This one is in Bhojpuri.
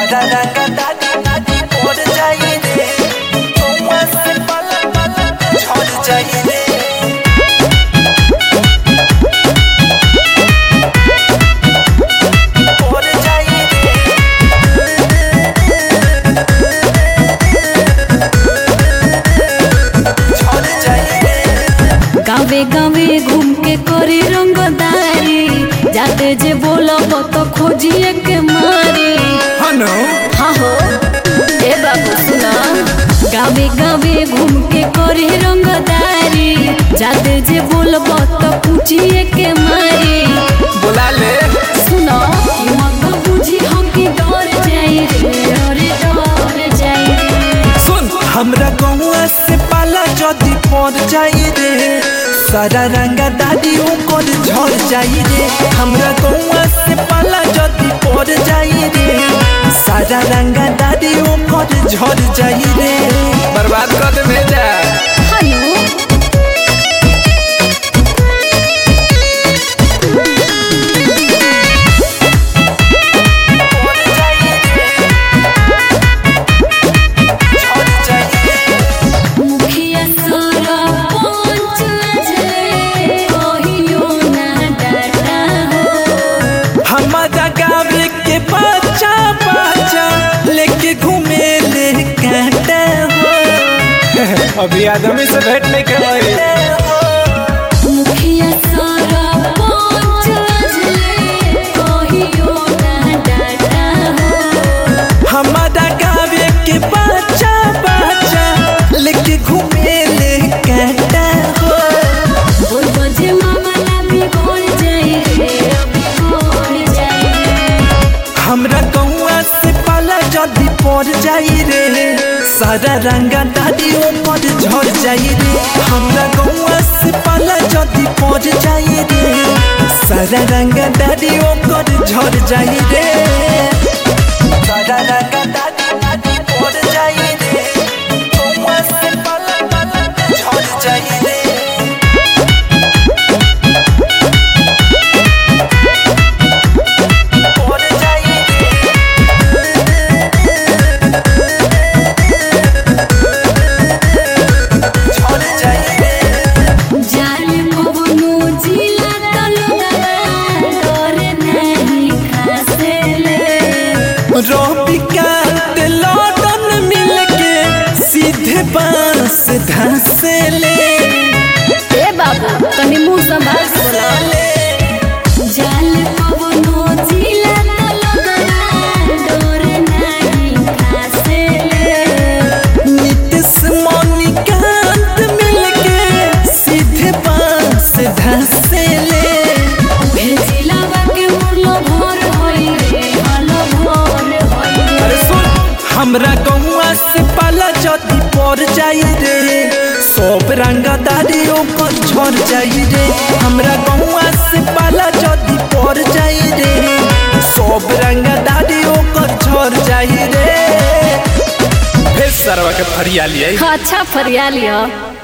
सारा रंग दादी दादी पड़ जाई रे कौआ से पलक पलक झड़ जाई रे पड़ जाई रे झड़ जाई रे गावे गावे घूम के करी रंगदारी जाते जे बोलब तो खोजिए के मारी हनो हाँ हो ए बाबू सुना गावे गावे घूम के करी रंगदारी जाते जे बोलब तो पूछिए के मारी बुला ले सुनो ई मत बुझी हम की डर जाई रे अरे डर जाई रे सुन हमरा गौआ से पाला जदी पड़ जाई रे सारा रंगा दादी ओकर झड़ जाई रे हमरा गौआ से पाला जदी पड़ जाई रे सारा रंगा दादी ओकर झड़ जाई रे बर्बाद कर दे भेजा हनु पड़ जाई रे झड़ जाई रे मुखिया सारा पंच अजले कहियो ना डाटा हो हमारा गाँव के बच्चा बच्चा लेके घूमे ले कांटा हो अभी आदमी से भेंट नहीं करवाई मुखिया सारा पंच अजले कहियो ना डाटा हो हमारा गाँव के बच्चा बच्चा लेके घूमे ले कांटा हो बोल बजे मामा ना बिगड़ जाई रे बिगड़ जाई रे हमरा गौआ से पाला जदी पड़ जाई रे सारा रंगा दादी ऊपर झड़ जाई रे हमरा गौआ से पाला जदी पड़ जाई रे सारा रंगा दादी ऊपर झड़ जाई रे सारा रंगा दादी दादी पड़ जाई रे गौआ से पाला पाला झड़ जाई रे पड़ जाई रे झड़ जाई रे जाल पवनो जिला तलगला डर नहीं खासेले रोबिकांत लौटन मिलके सीधे बांस धंसे ले ए बाबू तनी मुंह संभाल के बोला जाल पवनो जिला तलगला डर नहीं खासेले नीतीश मणिकांत मिलके सीधे बांस धंसे ले उहे जिलावा के मुरलो भर होई रे हलो भर होई रे अरे सुन हमरा गौआ से पाला जदी पड़ जाई रे सब रंगा दादी ओकर झड़ जाई रे हमरा गौआ से पाला जदी पड़ जाई रे सब रंगा दादी ओकर झड़ जाई रे फिर सरवा के फरिया लिया अच्छा फरिया लिया